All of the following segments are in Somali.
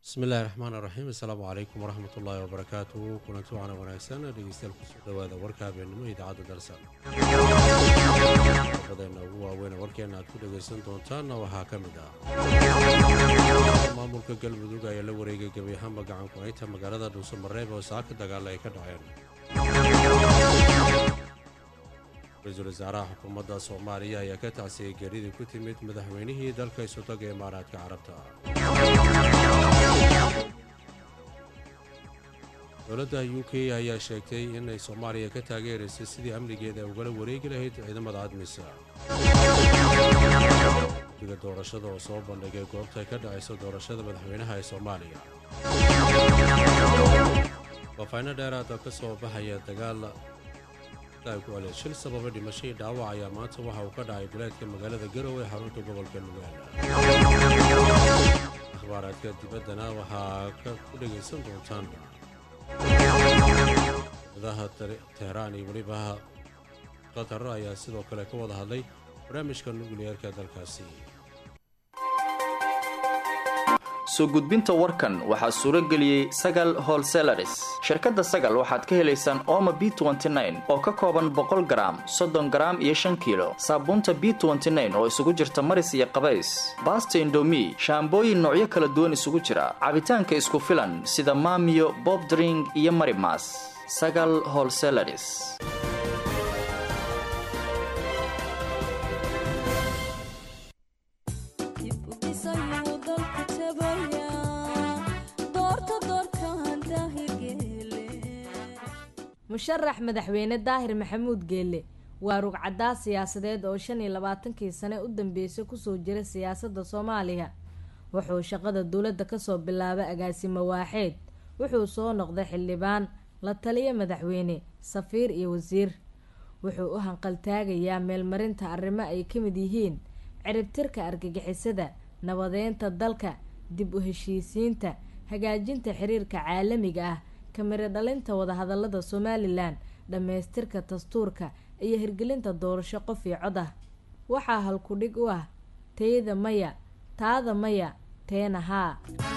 bismillahi raxmaan iraxiim assalaamu calaykum waraxmat ullaahi wabarakaatuhu kulanti waana wanaagsan dhegeystayaal kusoo dhawaada warka habeenimo idaacadda dalsan badeena ugu waaweyn warkeena aad ku dhegaysan doontaanna waxaa ka mid ah maamulka galmudug ayaa la wareegay gebi ahaanba gacan ku-haynta magaalada dhuusamareeb oo saaka dagaal ay ka dhaceen ra-iisul wasaaraha xukuumadda soomaaliya ayaa ka tacsiyey geeridii ku timid madaxweynihii dalka isutaga imaaraadka carabta dowladda u k ayaa sheegtay inay soomaaliya ka taageeraysay sidii amnigeeda ay ugala wareegi lahayd ciidamada admisa guddiga doorashada oo soo bandhigay goobta ay ka dhacayso doorashada madaxweynaha ee soomaaliya faafayno dheeraada ka soo baxaya dagaal shil sababa dhimashadii dhaawac ayaa maanta waxa uu ka dhacay duleedka magaalada garowe xarunta gobolka nugaal akhbaaraadka dibaddana waxaa ku dhegaysan doontaan dadaha teheraan iyo weliba qatar ayaa sidoo kale ka wada hadlay barnaamijka nukliyeerka dalkaasi soo gudbinta warkan waxaa suuro geliyey sagal holselaris shirkadda sagal waxaad ka helaysaan ooma b oo ka kooban boqol garaam soddon garaam iyo shan kiilo saabuunta b oo isugu jirta maris iyo qabays baasta indomi shaambooyin noocyo kala duwan isugu jira cabitaanka isku filan sida maamiyo bobdring iyo marimas sagal holselaris musharax madaxweyne daahir maxamuud geelle waa rugcaddaa siyaasadeed oo shan iyo labaatankii sane u dambeysay kusoo jira siyaasadda soomaaliya wuxuu shaqada dowladda kasoo bilaabay agaasimo waaxeed wuxuu soo noqday xildhibaan la taliya madaxweyne safiir iyo wasiir wuxuu u hanqaltaagayaa meelmarinta arrimo ay ka mid yihiin ciribtirka argagixisada nabadeynta dalka dib u heshiisiinta hagaajinta xiriirka caalamiga ah kamiro dhalinta wadahadalada somalilan dhammaystirka dastuurka iyo hirgelinta doorasho qof iyo cod ah waxaa halkudhig u ah teyda maya taada maya teena haa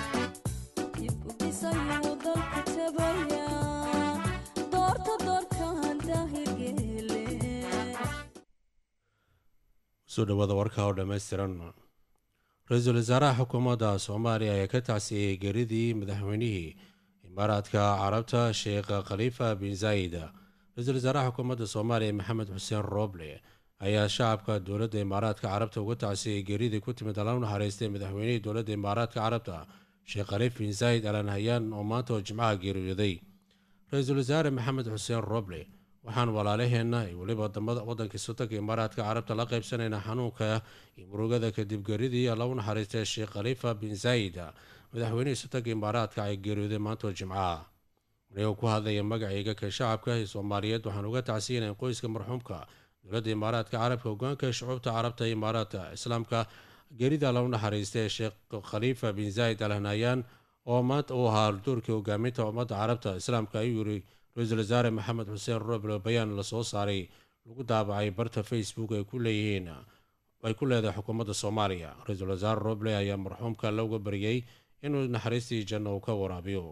soo dhawaada warka oo dhammaystiran ra-iisul wasaaraha xukuumadda soomaaliya ayaa ka tacsiyey geeridii madaxweynihii imaaraadka carabta sheekh khaliifa bin zayd ra-iisul wasaaraha xukuumadda soomaaliya maxamed xuseen rooble ayaa shacabka dowladda imaaraadka carabta uga tacsiyey geeridii ku timid alla u naxariistay madaxweynihii dowladda imaaraadka carabta sheekh khaliif bin zayd alan hayaan oo maanta oo jimcaha geeriyooday ra-iisul wasaare maxamed xuseen rooble waxaan walaalaheenna iyo weliba waddanka sultanka imaaraadka carabta la qaybsanaynaa xanuunka iyo murugada kadib geeridii alla u naxariistay sheekh khaliifa bin zayd madaxweynihii sultanka imaaraadka ay geeriyooday maanta oo jimcaha anigoo ku hadlaya magacayga ka shacabka ee soomaaliyeed waxaan uga tacsiyanayn qoyska marxuumka dowladda imaaraadka carabka hogaanka shucuubta carabta iyo imaaraadka islaamka geerida alla u naxariistay sheekh khaliifa bin zayd al hanayaan oo maanta uu ahaa doorkii hogaaminta ummadda carabta islaamka ayuu yiri ra-iisul wasaare maxamed xuseen roble bayaan lasoo saaray lagu daabacay barta facebook ay ku leeyihiin ay ku leedahay xukuumadda soomaaliya ra-iisul wasaare roble ayaa marxuumka looga baryay inuu naxariistii janno uu ka waraabiyo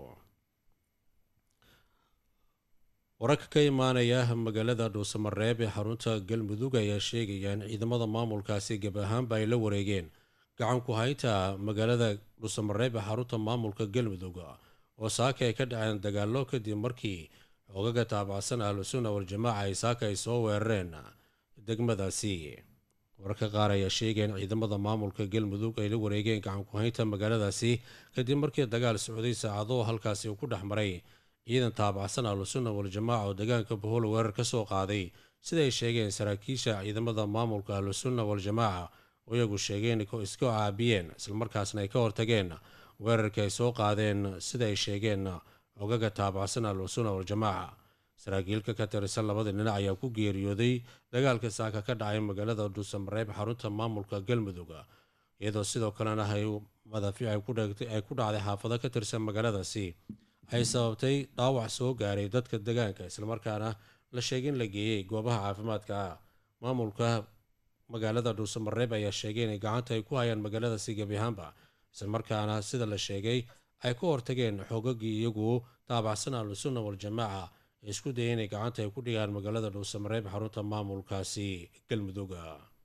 wararka ka imaanaya magaalada dhuusamareeb ee xarunta galmudug ayaa sheegaya in ciidamada maamulkaasi gab ahaanba ay la wareegeen gacan ku haynta magaalada dhuusamareeb ee xarunta maamulka galmudug oo saaka ay ka dhaceen dagaallo kadib markii xoogaga taabacsan ahlusunna wal-jamaaca ay saaka ay soo weerareen degmadaasi wararka qaar ayaa sheegaya in ciidamada maamulka galmudug ay la wareegeen gacan ku-haynta magaaladaasi kadib markii dagaal socday saacado halkaasi uu ku dhex maray ciidan taabacsan ahlusunna wal-jamaaca oo deegaanka bohol weerar ka soo qaaday sida ay sheegeen saraakiisha ciidamada maamulka ahlusunna wal-jamaaca oo iyagu sheegeen iska caabiyeen islamarkaasna ay ka hortageen weerarkii ay soo qaadeen sida ay sheegeen xogaga taabacsan ahlusunna wal-jamaaca saraakiilka ka tirsan labada dhinac ayaa ku geeriyooday dagaalka saaka ka dhacay magaalada dhuusamareeb xarunta maamulka galmudug iyadoo sidoo kalena madaafiic ay ku dhacday xaafado ka tirsan magaaladaasi ay sababtay dhaawac soo gaaray dadka deegaanka islamarkaana la sheegay in la geeyey goobaha caafimaadka maamulka magaalada dhuusamareeb ayaa sheegay inay gacanta ay ku hayaan magaaladaasi gebi ahaanba islamarkaana sida la sheegay ay ka hortageen xoogagii iyagu taabacsan ahlusunna waljamaaca ee isku dayay inay gacanta ay ku dhigaan magaalada dhuusamareeb xarunta maamulkaasi galmudugga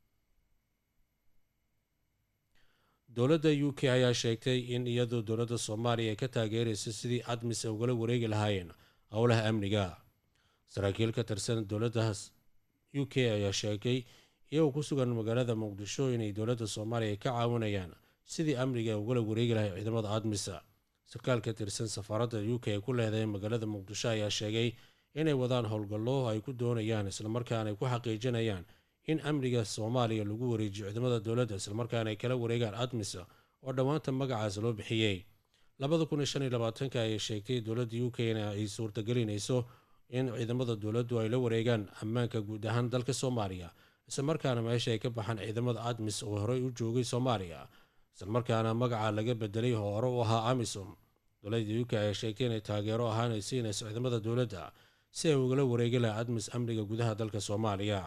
dowladda u k ayaa sheegtay in iyadoo dowladda soomaaliya ay ka taageerayso sidii admis ay ugala wareegi lahaayeen howlaha amniga saraakiil ka tirsan dowladda u k ayaa sheegay iyagoo ku sugan magaalada muqdisho inay dowladda soomaaliya ay ka caawinayaan sidii amniga ay ugala wareegi lahay ciidamada admisa sarkaal ka tirsan safaaradda u k ay ku leedahay magaalada muqdisho ayaa sheegay inay wadaan howlgallo ay ku doonayaan islamarkaana ay ku xaqiijinayaan in amniga soomaaliya lagu wareejiyo ciidamada dowladda islamarkaana ay kala wareegaan admisa oo dhowaanta magacaas loo bixiyey labada kun iyo shan iyo labaatanka ayay sheegtay dowladda u k na ay suurtagelinayso in ciidamada dowladdu ay la wareegaan ammaanka guud ahaan dalka soomaaliya islamarkaana meesha ay ka baxaan ciidamada admis oo horey u joogay soomaaliya islamarkaana magaca laga bedelay oo hore u ahaa amisom dowladda u k ayaa sheegtay inay taageero ahaan ay siinayso ciidamada dowladda si ay ugala wareegi laha admis amniga gudaha dalka soomaaliya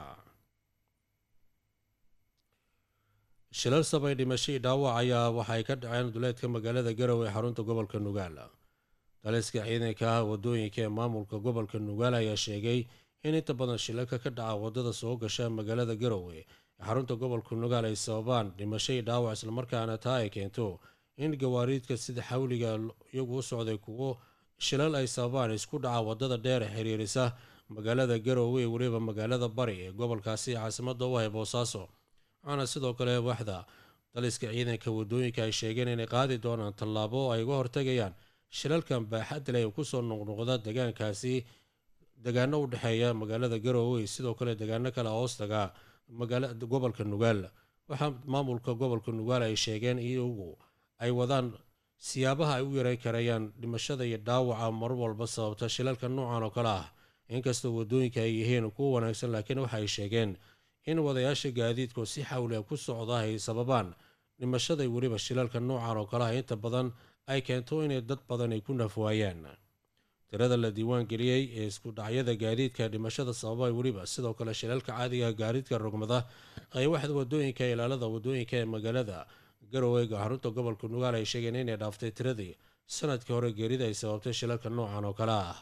shilal sabay dhimashadii dhaawac ayaa waxay ka dhaceen duleedka magaalada garowe ee xarunta gobolka nugaal daliska ciidanka ah wadooyinka ee maamulka gobolka nugaal ayaa sheegay in inta badan shilalka ka dhaca wadada soo gasha magaalada garowe ee xarunta gobolka nugaal ay sababaan dhimashadii dhaawac islamarkaana taa ay keento in gawaariidka sida xawliga iyagu u socday kuwo shilal ay sababaan isku dhaca wadada dheer ee xiriirisa magaalada garowe ee weliba magaalada bari ee gobolkaasi caasimada u ahay boosaaso waxaana sidoo kale waxda daliska ciidanka wadooyinka ay sheegeen inay qaadi doonaan tallaabo ay uga hortagayaan shilalkan baaxadda leh ee kusoo noqnoqda degaankaasi degaano u dhexeeya magaalada garowe sidoo kale degaano kale hoostaga gobolka nugaal waxaa maamulka gobolka nugaal ay sheegeen iyagu ay wadaan siyaabaha ay u yareyn karayaan dhimashada iyo dhaawaca mar walba sababta shilalka noocan oo kale ah inkastoo wadooyinka ay yihiin kuwa wanaagsan laakiin waxa ay sheegeen in wadayaasha gaadiidku si xawliga ku socda ay sababaan dhimashada weliba shilalka noocan oo kale ah inta badan ay keento inay dad badan ay ku nafwaayaan tirada la diiwaan geliyey ee isku dhacyada gaadiidka dhimashada sababa weliba sidoo kale shilalka caadiga gaadiidka rogmada ay waxda wadooyinka ilaalada wadooyinka ee magaalada garoweyga xarunta gobolka nugaal ay sheegeen inay dhaaftay tiradii sanadkii hore geerida ay sababtay shilalka noocan oo kale ah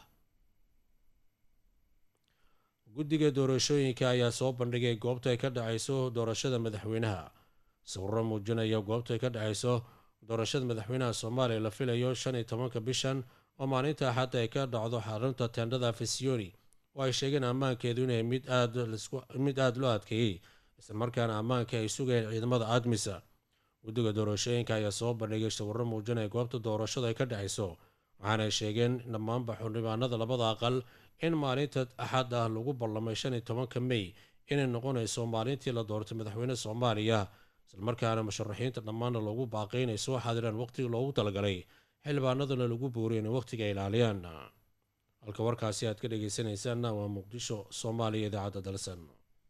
guddiga doorashooyinka ayaa soo bandhigay goobta ay ka dhacayso doorashada madaxweynaha sawiro muujinaya goobta ay ka dhacayso doorashada madaxweynaha soomaaliya la filayo shan iyo tobanka bishan oo maalinta axadda ay ka dhacdo xarunta teendhada fisioni oo ay sheegeen ammaankeedu inay mid aada loo adkeeyey islamarkaana ammaanka ay sugayeen ciidamada admisa guddiga doorashooyinka ayaa soo bandhigay sawiro muujinaya goobta doorashada ay ka dhacayso waxaanay sheegeen dhammaanba xildhibaanada labada aqal in maalinta axad ah lagu ballamay shan iyo tobanka mey inay noqonayso maalintii la doortay madaxweyne soomaaliya islamarkaana musharaxiinta dhammaanna loogu baaqay inay soo xaadiraan waqtigii loogu talagalay xildhibaanaduna lagu booriy inay waqtiga ilaaliyaan halka warkaasi aad ka dhegeysanaysaanna waa muqdisho soomaaliya idaacadda dalsan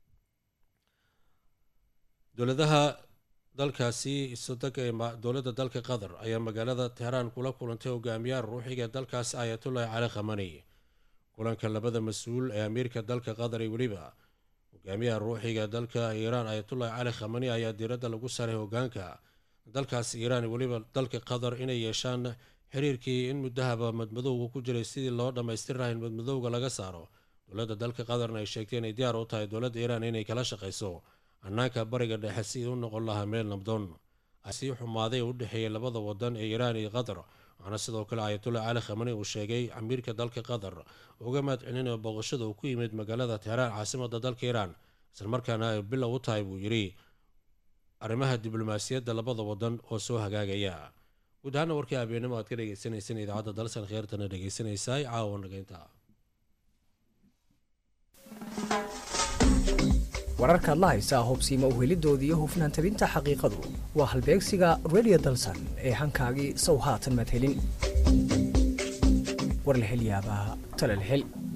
dowladaha dalkaasi isodega ee dowladda dalka qatar ayaa magaalada teheraan kula kulantay hogaamiyaha ruuxiga ee dalkaasi ayatullahi cali khamani kulanka labada mas-uul ee amiirka dalka qatar iyo weliba hogaamiyaha ruuxiga dalka iiraan ayatullahi cali khamani ayaa diiradda lagu saaray hogaanka dalkaasi iiraan iyo weliba dalka qatar inay yeeshaan xiriirkii in muddahaba madmadowga ku jiray sidii loo dhammaystiri laha in madmadowga laga saaro dowladda dalka qatarna ay sheegtay inay diyaar u tahay dowladda iiraan inay kala shaqayso hannaanka bariga dhexe sidii u noqon lahaa meel nabdoon sii xumaaday u dhexeeyay labada wadan ee iiraan iyo qatar waxaana sidoo kale ayatullah cali khamani uu sheegay amiirka dalka qatar uga mahad celinayo booqashada uu ku yimid magaalada teheraan caasimada dalka iiraan islamarkaana ay bilow u tahay buu yidhi arrimaha diblomaasiyadda labada wadan oo soo hagaagaya guud ahaana warkii habeenimo aad ka dhegeysaneyseen idaacadda dalsan kheertana dhegeysanaysaay caawa nageynta wararka adla haysaa hubsiima uhelidooda iyo hufnaan tabinta xaqiiqadu waa halbeegsiga redio dalsan ee hankaagii sow haatan madhelin warlahelyaabaha talalhel